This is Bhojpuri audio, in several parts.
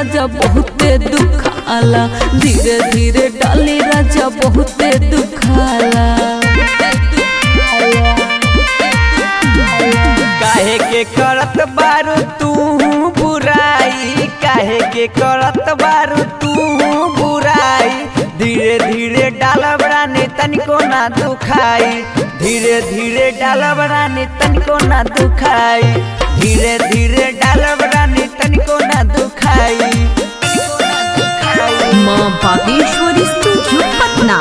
राजा बहुते दुखाला धीरे धीरे डाली राजा बहुते दुखाला काहे के करत बारू तू बुराई काहे के करत बारू तू बुराई धीरे धीरे डालब रानी तनिको ना दुखाई धीरे धीरे डालब रानी तनिको ना दुखाई धीरे धीरे डालब रानी तनिको ना दुखाई तनिको ना दुखाई माँ बागेश्वरी स्टूडियो पटना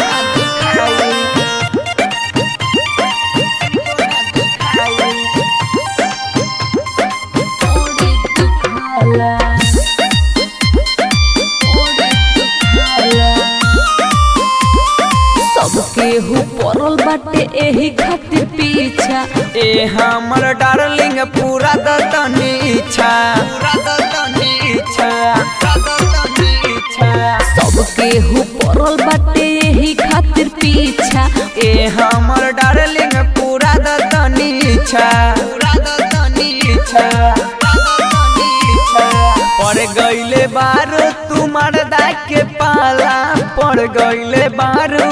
सबके हु पड़ल बाटे एही खातिर पीछा ए हमर डार्लिंग पूरा दतनी इच्छा पूरा दतनी इच्छा पूरा दतनी इच्छा सबके हु पड़ल बाटे एही खातिर पीछा ए हमर डार्लिंग पूरा दतनी इच्छा पूरा दतनी इच्छा पूरा दतनी इच्छा पड़ गइले बारू तू मर्दा के पाला पड़ गइले बारू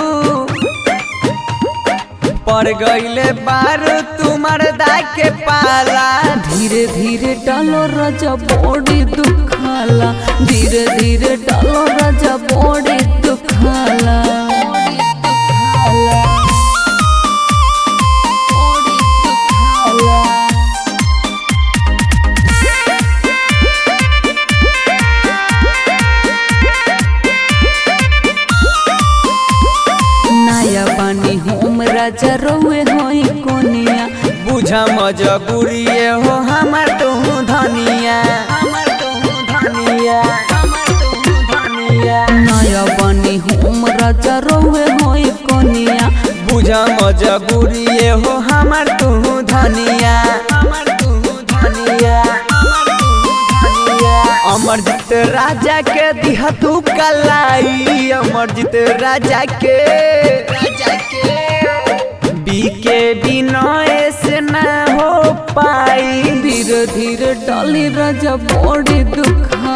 पड़ गइले बारू तू मर्दा के पाला धीरे धीरे डालो राजा बॉडी दुखाला धीरे धीरे डालो राजा बॉडी दुखाला नया बानी होम राजा रोए होई कोनिया बुझा मजबूरिए हो हमर तू धनिया हमर तू धनिया हमर तू धनिया नया बानी होम राजा रोए होई कोनिया बुझा मजबूरिए हो हमर तू धनिया हमर तू धनिया हमर तू धनिया अमरजीत राजा के दिह तू कलाई अमरजीत राजा के राजा के बीके बिनय से ना हो पाई धीरे धीरे डाली राजा बॉडी दुखा